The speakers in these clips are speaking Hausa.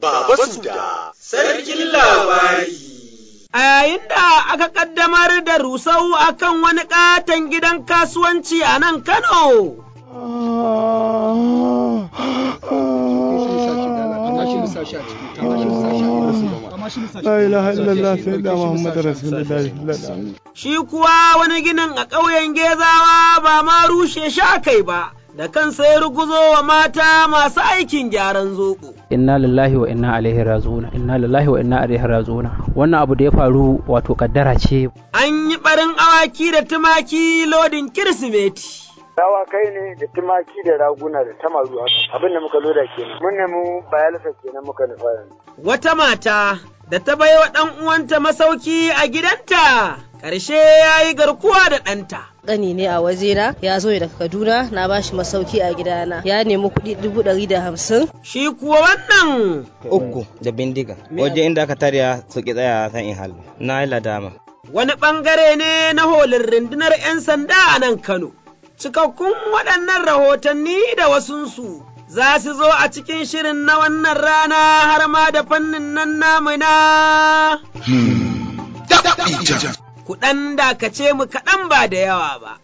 Baba Suda, Sarkin Labari. A yayin da aka ƙaddamar da rusau akan wani ƙaton gidan kasuwanci a nan Kano. La ilaha illallah sai da Muhammad Rasulullahi Shi kuwa wani ginin a ƙauyen Gezawa ba ma rushe sha kai ba, da kansa ya ruguzo wa mata masu aikin gyaran zoɓo. inna lillahi wa inna ilaihi raji'un inna lillahi wa inna ilaihi raji'un wannan abu da ya faru wato kaddara ce An yi ɓarin awaki da tumaki lodin Kirsimeti. kai ne da tumaki da raguna da tamaru haka abin da muka loda kenan mun nemi bayalsa kenan muka nufa yanzu Wata mata da ta baiwa ɗan uwanta masauki a gidanta, ƙarshe ya yi garkuwa da ɗanta. Ƙani ne a wajena ya zo daga Kaduna na bashi masauki a gidana ya nemi kuɗi dubu ɗari da hamsin. Shi kuwa wannan uku da bindiga waje inda aka tarya su ki tsaya san in halbi na yi ladama wani ɓangare ne na holin rundunar 'yan sanda a nan Kano. Cikakkun waɗannan rahotanni da wasunsu za su zo a cikin shirin na wannan rana har ma da fannin nan namu na. Kuɗan dakace mu kaɗan ba da yawa ba.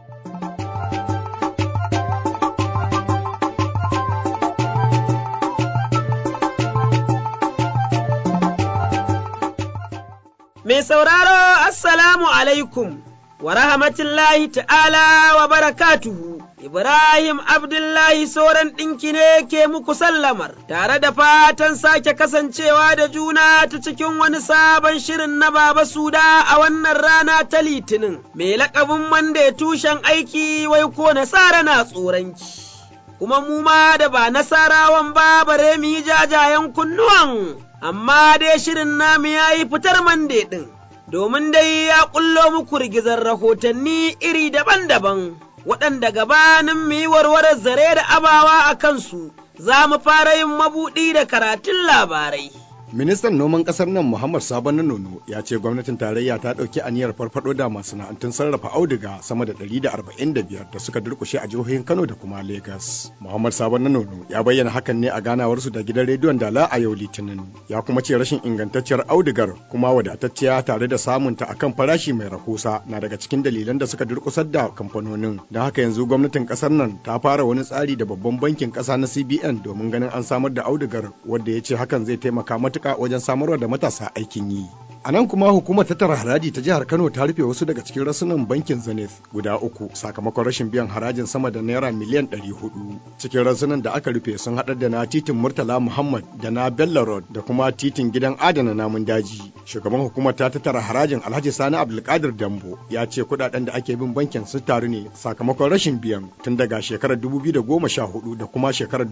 Mai sauraro, Assalamu alaikum. wa rahmatullahi ta'ala wa barakatuhu. Ibrahim Abdullahi sauran ɗinki ne ke muku sallamar, tare da fatan sake kasancewa da juna ta cikin wani sabon shirin na Baba Suda a wannan rana ta Litinin, mai laƙabin Mande tushen aiki wai ko nasara na tsoronki. Kuma mu ma da ba nasarawan ba bare mu yi jajayen kunnuwan, amma dai shirin namu ya yi fitar Mande ɗin. domin dai ya ƙullo muku rigizar rahotanni iri daban-daban, waɗanda gabanin mu yi warwarar zare da abawa a kansu, za mu fara yin mabuɗi da karatun labarai. Ministan noman kasar nan Muhammad Sabon na Nono ya ce gwamnatin tarayya ta ɗauki aniyar farfado da masana'antun sarrafa auduga sama da 145 da suka durkushe a jihohin Kano da kuma Legas. Muhammad Sabon na Nono ya bayyana hakan ne a ganawarsu da gidan rediyon Dala a yau Litinin. Ya kuma ce rashin ingantacciyar audugar kuma wadatacciya tare da samunta akan farashi mai rahusa na daga cikin dalilan da suka durkusar da kamfanonin. Don haka yanzu gwamnatin kasar nan ta fara wani tsari da babban bankin ƙasa na CBN domin ganin an samar da audugar wadda ya ce hakan zai taimaka matuƙa matuƙa wajen samarwa da matasa aikin yi. A nan kuma hukumar tattara haraji ta jihar Kano ta rufe wasu daga cikin rasunan bankin Zenith guda uku sakamakon rashin biyan harajin sama da naira miliyan ɗari hudu. Cikin rasunan da aka rufe sun haɗar da na titin Murtala Muhammad da na Bello Road da kuma titin gidan adana namun daji. Shugaban hukumar ta tattara harajin Alhaji Sani Abdulkadir Dambo ya ce kuɗaɗen da ake bin bankin sun taru ne sakamakon rashin biyan tun daga shekarar 2014 da kuma shekarar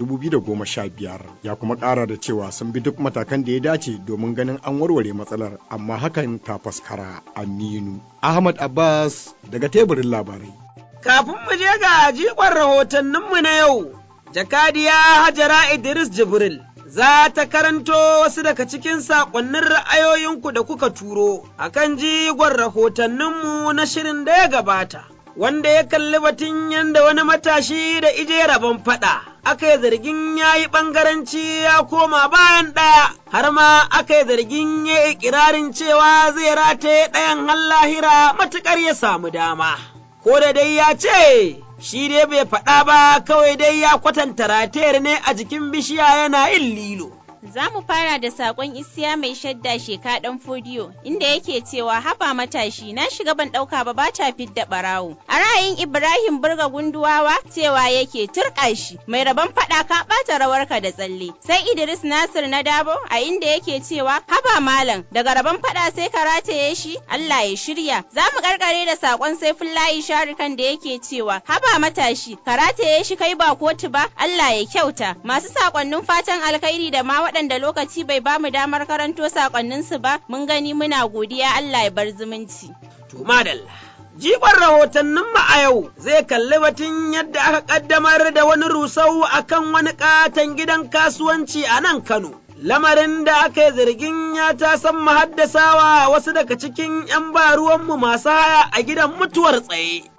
2015. Ya kuma ƙara da cewa sun bi duk matakan da ya dace domin ganin an warware matsalar amma hakan ta faskara aminu ahmad abbas daga teburin labarai kafin mu je ga jigon rahotanninmu na yau jakadiya hajara idris jibril za ta karanto wasu daga cikin saƙonnin ra'ayoyinku da kuka turo akan jigon rahotanninmu na shirin da ya gabata wanda ya kalli batun yadda wani matashi da ije rabon faɗa aka yi zargin ya yi ɓangaranci ya koma bayan ɗaya, har ma aka yi zargin ya yi ƙirarin cewa zai rataye ɗayan lahira matuƙar ya samu dama. Ko da dai ya ce, shi dai bai faɗa ba kawai dai ya kwatanta ratayar ne a jikin bishiya yana yin lilo. Za mu fara da sakon isiya mai shadda sheka ɗan fodiyo inda yake cewa haba matashi na shiga ban ɗauka ba bata fidda ɓarawo. A ra'ayin Ibrahim Burga Gunduwawa cewa yake turƙa shi mai rabon faɗa ka ɓata rawarka da tsalle. Sai Idris Nasir na Dabo a inda yake cewa haba malam daga rabon faɗa sai ka rataye shi Allah ya shirya. Za mu karkare da sakon Saifullahi Sharikan da yake cewa haba matashi ka rataye shi kai ba kotu ba Allah ya kyauta. Masu sakonnin fatan alkhairi da ma waɗanda lokaci bai ba mu damar karanto sakonninsu ba mun gani muna godiya Allah ya bar zumunci. To madalla. Jigon rahotannin mu a yau zai kalli batun yadda aka ƙaddamar da wani rusau akan wani ƙaton gidan kasuwanci a nan Kano. Lamarin da aka yi zargin ya ta san mahaddasawa wasu daga cikin ‘yan ba ruwanmu masu haya a gidan mutuwar tsaye.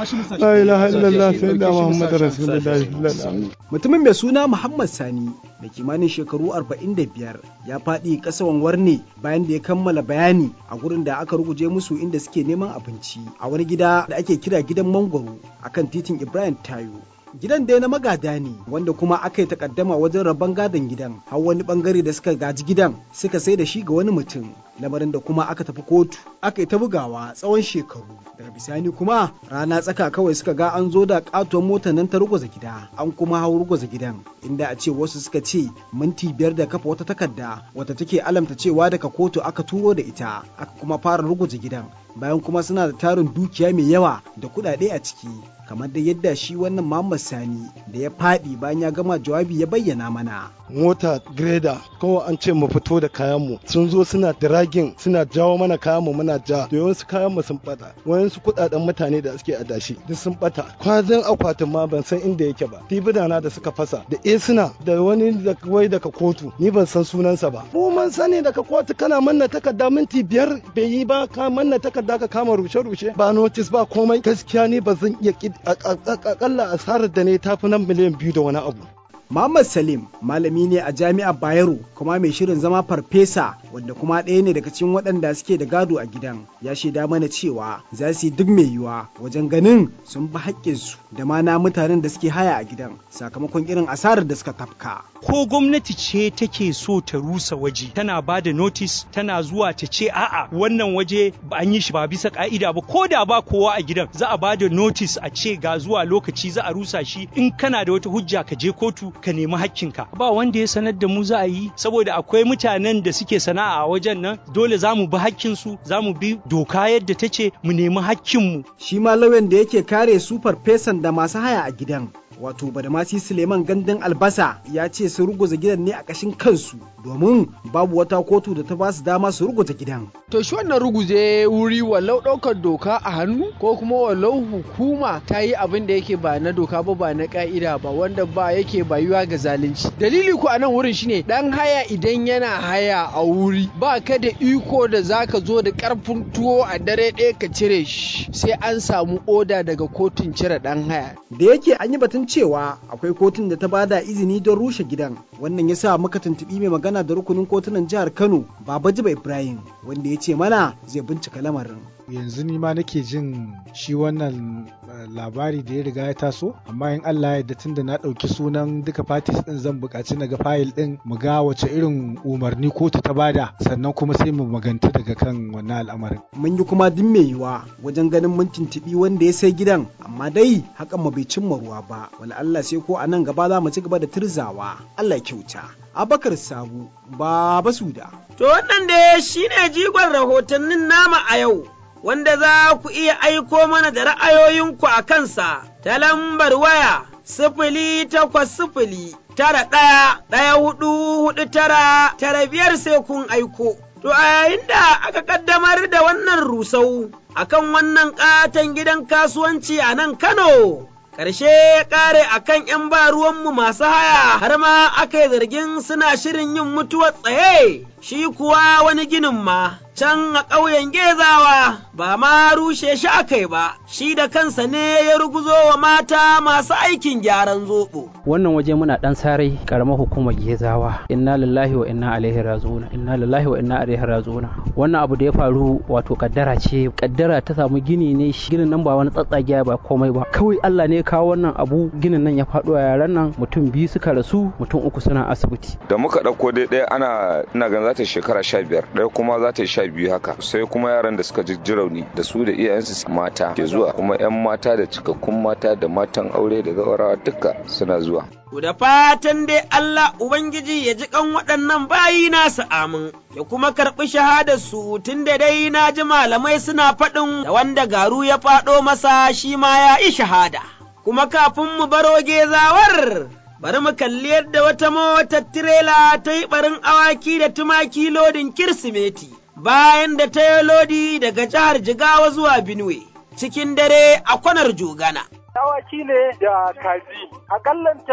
La ilaha illallah sayyidina Muhammad Rasulullah. Mutumin mai suna Muhammad Sani da kimanin shekaru 45 ya faɗi ƙasawan warne bayan da ya kammala bayani a gurin da aka ruguje musu inda suke neman abinci a wani gida da ake kira gidan mangwaro akan titin Ibrahim Tayo. gidan dai na magada ne wanda kuma aka yi takaddama wajen rabon gadon gidan har wani bangare da suka gaji gidan suka sai da shi ga wani mutum lamarin da kuma aka tafi kotu aka yi ta bugawa tsawon shekaru daga bisani kuma rana tsaka kawai suka ga an zo da katuwar motar nan ta ruguza gida an kuma hau ruguza gidan inda a ce wasu suka ce minti biyar da kafa wata takarda wata take alamta cewa daga kotu aka turo da ita aka kuma fara ruguza gidan bayan kuma suna da tarin dukiya mai yawa da kuɗaɗe a ciki kamar da yadda shi wannan Muhammad Sani da ya faɗi bayan ya gama jawabi ya bayyana mana. Mota greda kawai an ce mu fito da kayanmu sun zo suna dragin suna jawo mana kayanmu muna ja da yawansu kayanmu sun bata wayansu kuɗaɗen mutane da suke adashi duk sun bata kwazin akwatin ma ban san inda yake ba tibidana da suka fasa da esuna da wani da wai daga kotu ni ban san sunansa ba mu mun sani daga kotu kana manna takarda minti biyar bai yi ba ka manna takarda ka kama rushe-rushe ba notice ba komai gaskiya ni ba zan iya akalla asarar da ne tafi nan miliyan biyu da wani abu Muhammad Salim malami ne a jami'ar Bayero kuma mai shirin zama farfesa wanda kuma ɗaya ne daga cikin waɗanda suke da gado a gidan ya shaida mana cewa za su yi duk mai yiwuwa wajen ganin sun bi haƙƙinsu da ma na mutanen da suke haya a gidan sakamakon irin asarar da suka tafka. Ko gwamnati ce take so ta rusa waje tana ba da notice tana zuwa ta ce a'a wannan waje ba an yi shi ba bisa ka'ida ba ko da ba kowa a gidan za a ba da notice a ce ga zuwa lokaci za a rusa shi in kana da wata hujja ka je kotu ka nemi hakkinka ba wanda ya sanar da mu za a yi saboda akwai mutanen da suke sana'a a wajen nan dole za mu bi hakkinsu za mu bi doka yadda ta ce mu nemi hakkinmu. Shi ma lauyan da yake kare su farfesan da masu haya a gidan wato badamasi suleiman gandun albasa ya ce su ruguza gidan ne a ƙashin kansu domin babu wata kotu da ta ba su dama su ruguza gidan to shi wannan ruguje wuri walau ɗaukar doka a hannu ko kuma walau hukuma ta yi abin da yake ba na doka ba ba na ka'ida ba wanda ba yake bayuwa ga zalunci dalili ku a nan wurin shine dan haya idan yana haya a wuri ba ka da iko da zaka zo da karfin tuwo a dare ɗaya ka cire shi sai an samu oda daga kotun cire dan haya da yake an yi batun cewa akwai kotun da ta bada izini don rushe gidan wannan ya sa muka tuntuɓi mai magana da rukunin kotunan jihar kano baba jiba ibrahim wanda ya ce mana zai bincika lamarin yanzu ni ma nake jin shi wannan labari da ya riga ya taso amma in Allah ya tun da na ɗauki sunan duka parties din zan buƙaci na ga fayil din mu ga wace irin umarni kotu ta bada sannan kuma sai mu maganta daga kan wannan al'amarin mun yi kuma duk mai yiwa wajen ganin mun tuntuɓi wanda ya sai gidan amma dai hakan mu bai cimma ruwa ba wala Allah sai ko a nan gaba za mu ci gaba da tirzawa Allah ya kyauta Abakar Sabu Baba Suda to wannan da shine jigon rahotannin nama a yau wanda za ku iya aiko mana da ra'ayoyinku a kansa ta lambar waya sifili takwas sifili tara ɗaya ɗaya hudu hudu tara tara biyar sai kun aiko. To a yayin da aka ƙaddamar da wannan rusau akan wannan ƙaton gidan kasuwanci a nan Kano. Ƙarshe ya ƙare a kan ’yan ba ruwanmu masu haya har ma aka yi zargin suna shirin yin mutuwar tsaye, shi kuwa wani ginin ma can a ƙauyen Gezawa ba ma rushe shi aka yi ba, shi da kansa ne ya ruguzo wa mata masu aikin gyaran zoɓo. Wannan waje muna ɗan sarai ƙaramar hukumar Gezawa, inna lillahi wa inna alaihi raji'una, inna lillahi wa inna alaihi raji'una. Wannan abu da ya faru wato kaddara ce, kaddara ta samu gini ne shi ginin nan ba wani tsatsagiya ba komai ba. Kawai Allah ne ya kawo wannan abu ginin nan ya faɗo a yaran nan mutum biyu suka rasu mutum uku suna asibiti. Da muka ɗauko dai ɗaya ana ina ganin za ta shekara sha biyar ɗaya kuma za ta yi sha biyu haka sai kuma yaran da suka ji rauni da su da iyayensu mata ke zuwa kuma 'yan mata da cikakkun mata da matan aure da zawarawa duka suna zuwa da fatan dai Allah Ubangiji ya ji kan waɗannan bayi nasu amin, ya kuma karɓi shahadarsu tun da dai na ji malamai suna faɗin da wanda garu ya faɗo masa shi ma ya yi shahada. Kuma kafin mu baro gezawar, bari mu kalli yadda wata motar tirela ta yi ɓarin awaki da tumaki lodin Kirsimeti, bayan da ta yi lodi daga jihar Jigawa zuwa Benue, cikin dare a kwanar Jogana. Awaki ne da kaji, akallanta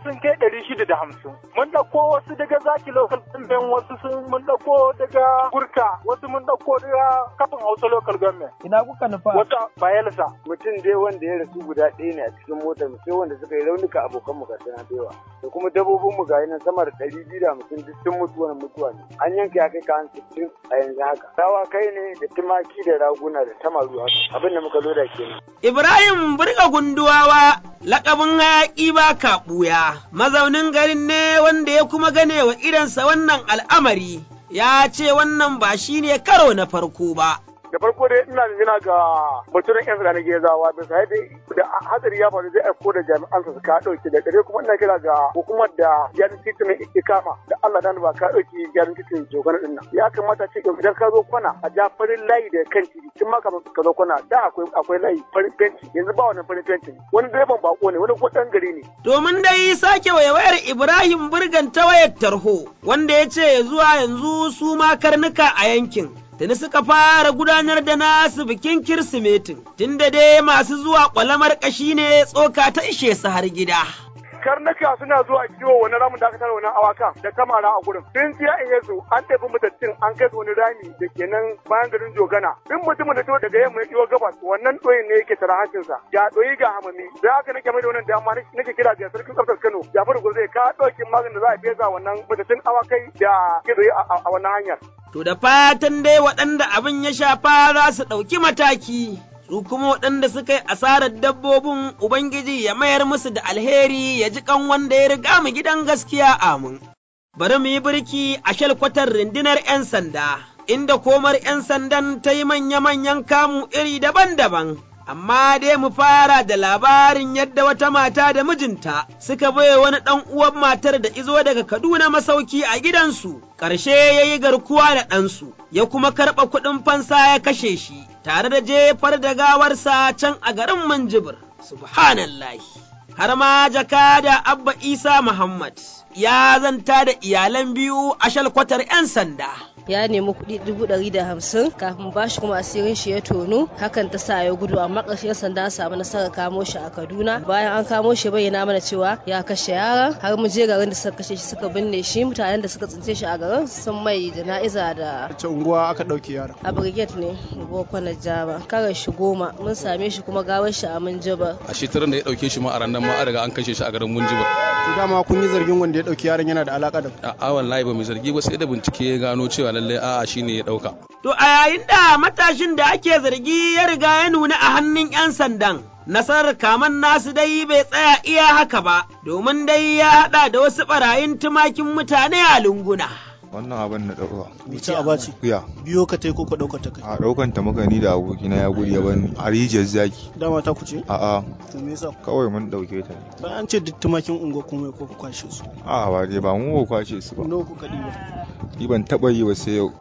sun kai ɗari shida da hamsin. Mun ɗauko wasu daga zaki local government wasu sun mun ɗauko daga gurka wasu mun ɗauko daga kafin hausa local government. Ina kuka nufa? Wata bayelsa. Mutum dai wanda ya rasu guda ɗaya ne a cikin motar mu sai wanda suka yi raunuka abokan mu ga suna da yawa. Da kuma dabbobin mu ga nan sama da ɗari biyu da hamsin duk sun mutu wani mutuwa ne. An yanka ya kai ka an sittin a yanzu haka. Rawa kai ne da tumaki da raguna da tamaru haka. Abin da muka loda kenan. Ibrahim Burga Gunduwawa lakabin hayaƙi ba ka ɓuya, mazaunin garin ne wanda ya kuma gane wa idansa wannan al'amari, ya ce wannan ba shi ne karo na farko ba. da farko dai ina jina ga baturen yan sanda na gezawa da sai dai da hatsari ya faru zai aiko da jami'an su ka dauke da dare kuma ina kira ga hukumar da gyaran titin ikama da Allah dan ba ka dauki gyaran titin jogana din nan ya kamata ce idan ka zo kwana a ja farin layi da kan titi tun ma kafin ka zo kwana da akwai akwai layi farin fenti yanzu ba wannan farin fenti wani direban bako ne wani ko dan gari ne domin dai sake wayewayar Ibrahim Burgan ta wayar tarho wanda ya ce zuwa yanzu su ma karnuka a yankin tuni suka fara gudanar da nasu bikin Kirsimetin, tunda dai masu zuwa ƙwalamar ƙashi ne tsoka ta ishe su har gida. karnuka suna zuwa kiwo wani ramin da aka tara wani awaka da kamara a gurin sun siya in yasu an tafi mutattun an kai su wani rami da ke nan bayan garin jogana duk mutumin da to daga yamma ya kiwo gabas wannan ɗoyin ne yake tara hancinsa ga ɗoyi ga hamami da haka nake mai da wannan dama nake kira ga sarkin tsaftar Kano Jafaru Gurze ka ɗaukin maganin da za a fesa wannan mutattun awakai da ke a wannan hanyar. To da fatan dai waɗanda abin ya shafa za su ɗauki mataki. su kuma waɗanda suka yi asarar dabbobin Ubangiji ya mayar musu da alheri ya ji kan wanda ya riga mu gidan gaskiya amin. Bari mu yi birki a shalkwatar rundunar ‘yan sanda, inda komar ‘yan sandan ta yi manya-manyan kamu iri daban-daban. Amma dai mu fara da labarin yadda wata mata da mijinta suka bai wani ɗan uwan matar da izo daga Kaduna masauki a gidansu, ƙarshe ya yi garkuwa da ɗansu, ya kuma karɓa kuɗin fansa ya kashe shi. tare da jefar da gawarsa can a garin Manjibir, subhanallahi. Har ma jakada Abba Isa Muhammad ya zanta da iyalan biyu a shalkwatar ‘yan sanda. ya nemi kuɗi dubu ɗari da hamsin kafin bashi kuma asirin shi ya tonu hakan ta sa ya gudu amma ƙarshen sanda samu nasarar kamo shi a kaduna bayan an kamo shi bayyana mana cewa ya kashe yaran har mu je garin da suka kashe shi suka binne shi mutanen da suka tsince shi a garin sun mai jana'iza da wace unguwa aka ɗauke yaran a brigade ne boko jaba karar shi goma mun same shi kuma gawar shi a munjibar a shekarar da ya ɗauke shi ma a ranar ma an riga an kashe shi a garin munjibar to dama kun yi zargin wanda ya ɗauki yaron yana da alaka da a wallahi ba mai zargi ba sai da bincike ya gano cewa lallai a'a shine ya dauka. To a yayin da matashin da ake zargi ya riga ya nuna a hannun 'yan sandan. Nasarar kaman nasu dai bai tsaya iya haka ba, domin dai ya haɗa da wasu ɓarayin tumakin mutane a lunguna. wannan abin na ɗauka. Wace aba ce? Kuya. Biyo ka tai ko ka ɗaukar ta kai? A ɗaukan ta muka ni da abokina ya gudu ya bani a rijiyar zaki. Dama ta kuce? A'a. To me yasa? Kawai mun ɗauke ta. Bayan an ce duk tumakin unguwa kuma ko ku kwashe su. A'a ba dai ba mu ba kwashe su ba. Nawa kuka ɗiba? Ni ban taɓa yi ba sai yau.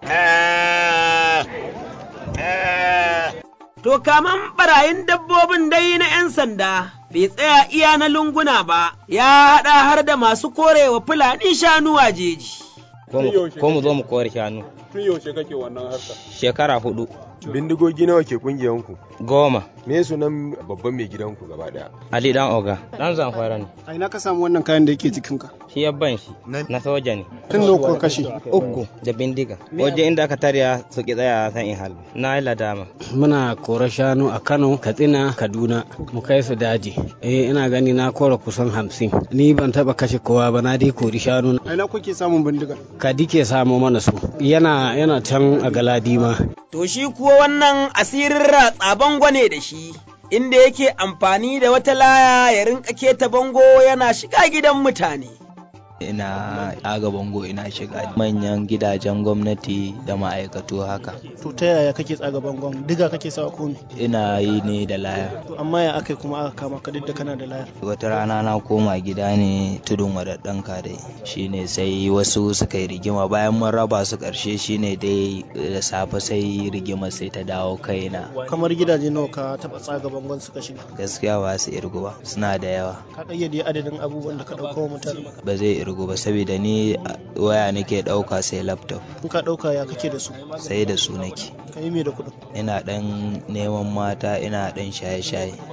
To kaman barayin dabbobin dai na ‘yan sanda bai tsaya iya na lunguna ba, ya haɗa har da masu korewa Fulani shanu a jeji. Ko mu zo mu kore shanu. Tun yaushe kake wannan harka? Shekara hudu. Bindigogi nawa ke kungiyanku? Goma. Me sunan babban mai gidanku gaba daya? Ali dan Oga. Dan zamfara ne. A ina ka samu wannan kayan da yake jikinka? Shi ya ban shi. Na soja ne. Tun nawa kuka kashe? Uku da bindiga. Waje inda aka tarya su ki tsaya san in halbi. Na yi ladama. Muna kora shanu a Kano, Katsina, Kaduna. Mu kai su daji. Eh ina gani na kora kusan hamsin. Ni ban taba kashe kowa ba na dai kori shanu. A ina kuke samun bindiga? Kadi ke samu mana su. Yana yana can a Galadima. To shi kuwa wannan asirin ratsa bango ne da shi, inda yake amfani da wata laya ya rinka keta bango yana shiga gidan mutane. ina aga bango ina shiga manyan gidajen gwamnati da ma'aikatu haka To ta yaya kake tsaga bangon? Diga kake sawa ko me? ina yi ne da laya To amma ya aka kuma aka kama ka duk da kana da layar. wata rana na koma gida ne tudun wadaddan dai shine sai wasu suka yi rigima bayan mun raba su karshe shine dai da safe sai rigima sai ta dawo kaina Kamar gidaje nawa ka taba tsaga bangon suka shiga? gaskiya ba su irgu ba suna da yawa Ka kayyade adadin abubuwan da ka dauka wa mutane. ba zai irgu ba saboda ni a- waya nake dauka sai laptop In ka dauka ya kake da su? sai da su nake Ka yi me da kuɗin? ina dan neman mata ina dan shaye-shaye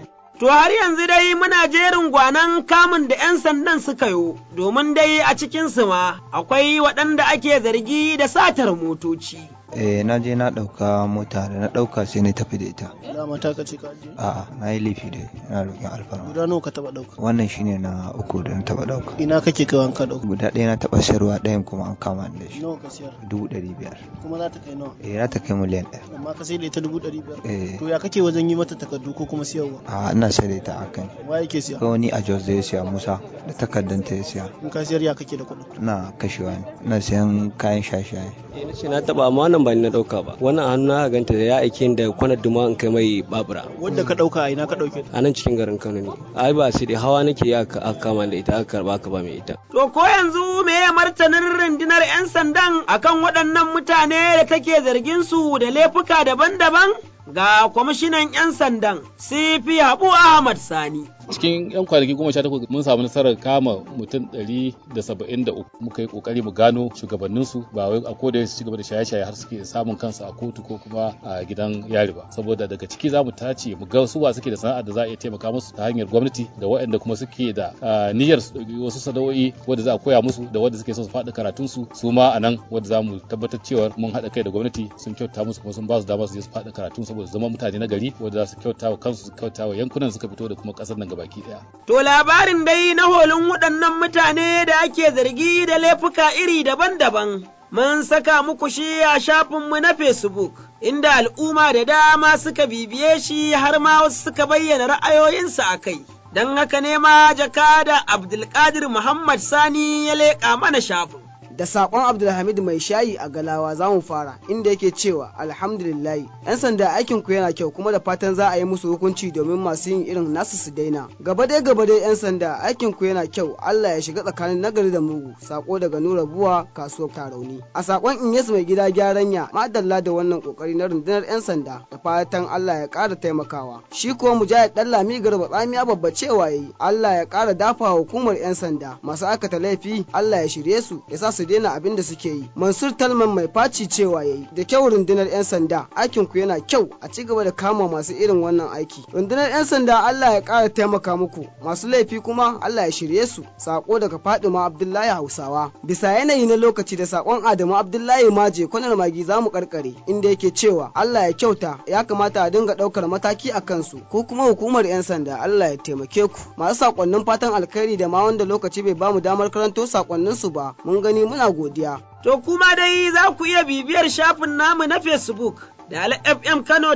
To har yanzu dai muna jerin gwanan kamun da 'yan sandan suka yo, domin dai a cikinsu ma akwai waɗanda ake zargi da satar motoci. Eh na je na ɗauka mota da na ɗauka sai na tafi da ita. Dama ta kace ka je. A'a na yi laifi dai na roƙin alfarma. Guda nawa ka taɓa ɗauka? Wannan shine na uku da na taɓa ɗauka. Ina kake kai wanka ɗauka? Guda ɗaya na taɓa sayarwa ɗayan kuma an kama ni da shi. Nawa ka siyar? Dubu ɗari biyar. Kuma za ta kai nawa? Eh za ta kai miliyan ɗaya. Amma ka sai da ita dubu ɗari biyar? Eh. To ya kake wajen yi mata takardu ko kuma siyarwa? A'a ina sayar da ita a kan. Wa yake siya? Ko wani a Jos da ya siya Musa da takardanta ya siya. In ka siyar ya kake da kuɗin? Ina kashewa ne. Ina siyan kayan shaye-shaye. Eh na ce na taɓa amma wannan ba ni na ɗauka ba. Wannan hannu na ganta da ya aike da kwanar duma in kai mai babura. Wanda ka ɗauka a ina ka ɗauke? A nan cikin garin Kano ne. Ai ba sai dai hawa nake ya aka kama da ita aka karba aka ba mai ita. To ko yanzu me ya martanin rundunar 'yan sandan akan waɗannan mutane da take zargin su da laifuka daban-daban? Ga kwamishinan 'yan sandan, Sifi Habu Ahmad Sani. cikin yan kwanaki goma sha takwas mun samu nasarar kama mutum ɗari da saba'in da uku muka yi kokari mu gano shugabanninsu ba wai a koda su ci gaba da shaye-shaye har suke samun kansu a kotu ko kuma a gidan yari ba saboda daga ciki za mu tace mu ga suwa suke da sana'ar da za a iya taimaka musu ta hanyar gwamnati da waɗanda kuma suke da niyyar su ɗauki wasu sana'o'i wanda za a koya musu da wanda suke so su faɗi karatunsu su ma a nan wanda za mu tabbatar cewa mun haɗa kai da gwamnati sun kyauta musu kuma sun ba su dama su je su faɗi karatun saboda zama mutane na gari wanda za su kyauta wa kansu su kyauta wa yankunan suka fito da kuma ƙasar nan gabaki ɗaya. To labarin dai na holin waɗannan mutane da ake zargi da laifuka iri daban-daban. Mun saka muku shi a shafinmu na Facebook, inda al'umma da dama suka bibiye shi har ma wasu suka bayyana ra'ayoyinsu a kai. Don haka ne ma jakada Abdulkadir Muhammad Sani ya leƙa mana shafin. da sakon Abdulhamid mai shayi a Galawa za mu fara inda yake cewa alhamdulillahi yan sanda aikin ku yana kyau kuma da fatan za a yi musu hukunci domin masu yin irin nasu su daina gaba dai gaba dai yan sanda aikin ku yana kyau Allah ya shiga tsakanin nagari da mugu sako daga Nura Buwa kasuwar Tarauni a sakon Inyas mai gida gyaranya madalla da wannan kokari na rundunar yan sanda da fatan Allah ya ƙara taimakawa shi kuwa Mujahid Dallami Garba tsamiya babba cewa yayi Allah ya ƙara dafa hukumar yan sanda masu aikata laifi Allah ya shirye su ya sa su daina abin da suke yi. Mansur Talman mai faci cewa yayi da kyau rundunar 'yan sanda aikin ku yana kyau a ci gaba da kama masu irin wannan aiki. Rundunar 'yan sanda Allah ya ƙara taimaka muku masu laifi kuma Allah ya shirye su. Sako daga Fadima Abdullahi Hausawa. Bisa yanayi na lokaci da sakon Adamu Abdullahi Maje kwanar magi za mu karkare inda yake cewa Allah ya kyauta ya kamata a dinga ɗaukar mataki a kansu ko kuma hukumar 'yan sanda Allah ya taimake ku. Masu sakonnin fatan alkhairi da ma wanda lokaci bai bamu damar karanto sakonnin su ba mun gani muna godiya. To kuma dai za ku iya bibiyar shafin namu na Facebook da FM Kano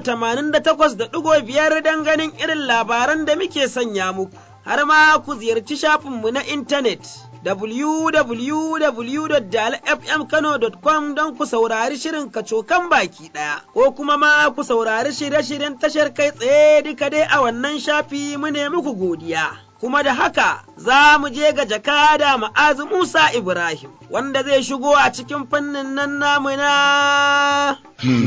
88.5 don ganin irin labaran da muke sanya muku. Har ma ku ziyarci shafinmu na intanet www.dalfmkano.com don ku saurari shirin kacokan baki ɗaya, ko kuma ma ku saurari shirye-shiryen tashar kai tsaye duka dai a wannan shafi mu ne muku godiya. kuma da haka za mu je ga jakada ma'azu Musa Ibrahim, wanda zai shigo a cikin fannin nan namu na.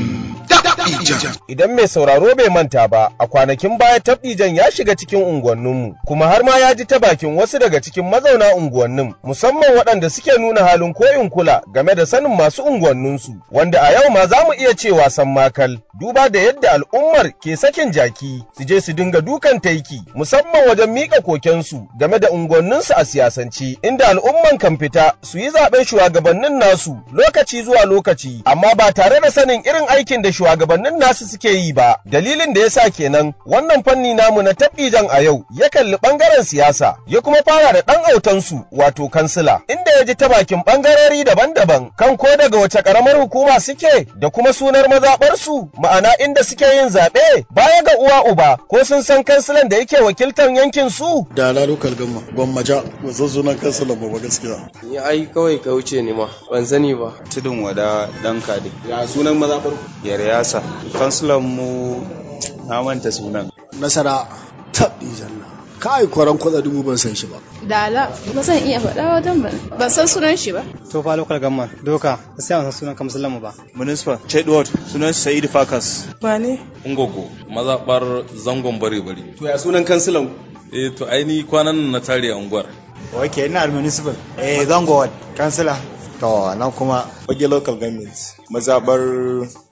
Idan mai sauraro bai manta ba, a kwanakin baya tabdijan ya shiga cikin unguwanninmu, kuma har ma ya ji ta bakin wasu daga cikin mazauna unguwannin, musamman waɗanda suke nuna halin koyin kula game da sanin masu unguwanninsu, wanda a yau ma za mu iya cewa san makal, duba da yadda al'ummar ke sakin jaki, su je su dinga dukan taiki, musamman wajen miƙa kokensu game da unguwanninsu a siyasance, inda al'umman kan fita su yi zaɓen shugabannin nasu lokaci zuwa lokaci, amma ba tare da sanin irin aikin da shugabannin nasu suke yi ba dalilin da yasa kenan wannan fanni namu na tabbijan a yau ya kalli bangaren siyasa ya kuma fara da dan autansu wato kansila inda ya ji ta bakin bangarori daban-daban kan ko daga wace karamar hukuma suke da kuma sunar mazabar su ma'ana inda suke yin zaɓe baya ga uwa uba ko sun san kansilan da yake wakiltar yankin su da na lokal gamma gwammaja ba san sunan kansilan ba ba gaskiya ni ai kawai ka wuce ni ma ban sani ba tudun wada dan kade ya sunan mazabar yaryasa kansulan mu na manta sunan nasara tabbi janna kai kwaran kwatsa dubu ban san shi ba dala ba zan iya faɗa wajen ba ban san sunan shi ba to fa local gamma doka sai an san sunan kamsulan mu ba municipal chedward sunan sa'id fakas ba ne ungogo mazabar zangon bare bare to ya sunan kansulan eh to aini kwanan nan na tare a unguwar ok ina municipal eh zango kansila to nan kuma fage local government mazabar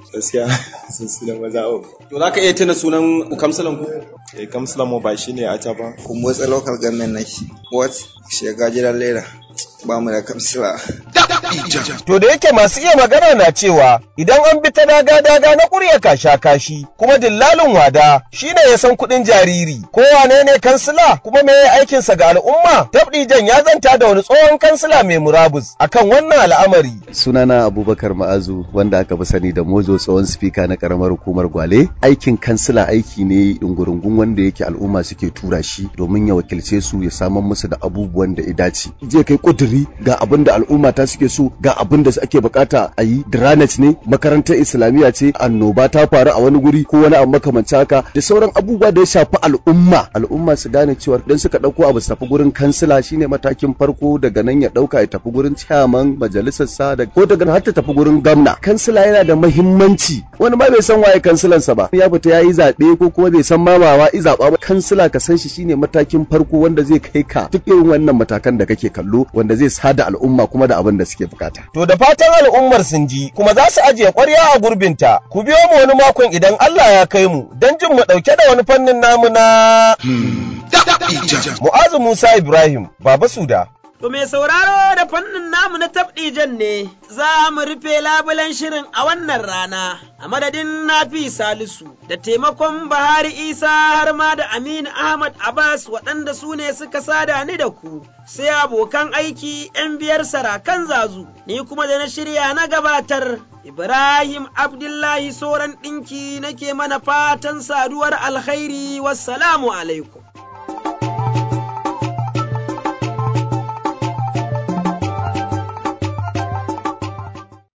gaskiya sun suna maza o to za ka iya tuna sunan kamsalan ku eh kamsalan mu ba shine a ta ba kun motsa local government nake what shiga gidan lera ba mu da kamsila To da yake masu iya magana na cewa idan an bi ta daga-daga na ƙurya kasha kashi kuma dillalin wada shine ya san kuɗin jariri ko wane ne kansila kuma me aikinsa ga al'umma tabdijan ya zanta da wani tsohon kansila mai murabus akan wannan al'amari. Sunana Abubakar Ma'azu wanda aka fi sani da Mojo tsohon spika na karamar hukumar Gwale aikin kansila aiki ne dungurungun wanda yake al'umma suke tura shi domin ya wakilce su ya samar musu da abubuwan da ya dace. Je kai kuduri ga abin da al'umma ta suke so ga abin da ake bukata a yi drainage ne makarantar islamiyya ce annoba ta faru a wani guri ko wani abu makamanci haka da sauran abubuwa da ya shafi al'umma al'umma su gane cewa idan suka dauko abu su tafi gurin kansila shine matakin farko daga nan ya dauka ya tafi gurin chairman majalisar sa da ko daga har ta tafi gurin gwamna kansila yana da muhimmanci wani ma bai san waye kansilan sa ba ya fita yayi zabe ko kuma bai san ma ba i zaba ba kansila ka san shi shine matakin farko wanda zai kai ka duk irin wannan matakan da kake kallo wanda zai sada al'umma kuma da abin da suke bukata To da fatan al'ummar sun ji kuma za su ajiye ƙwarya a gurbinta, ku biyo mu wani makon idan Allah ya kai mu don jin mu ɗauke da wani fannin namu na Mu'azu Musa Ibrahim, Baba Suda. To mai sauraro da fannin namu na tabɗijan ne za mu rufe labulen shirin a wannan rana a madadin Nafi Salisu da taimakon Bahari Isa har ma da Aminu Ahmad Abbas waɗanda su ne suka sada ni da ku sai abokan aiki ‘yan biyar sarakan zazu ni kuma da na shirya na gabatar Ibrahim Abdullahi Soran ɗinki nake mana fatan saduwar alkhairi wassalamu alaikum.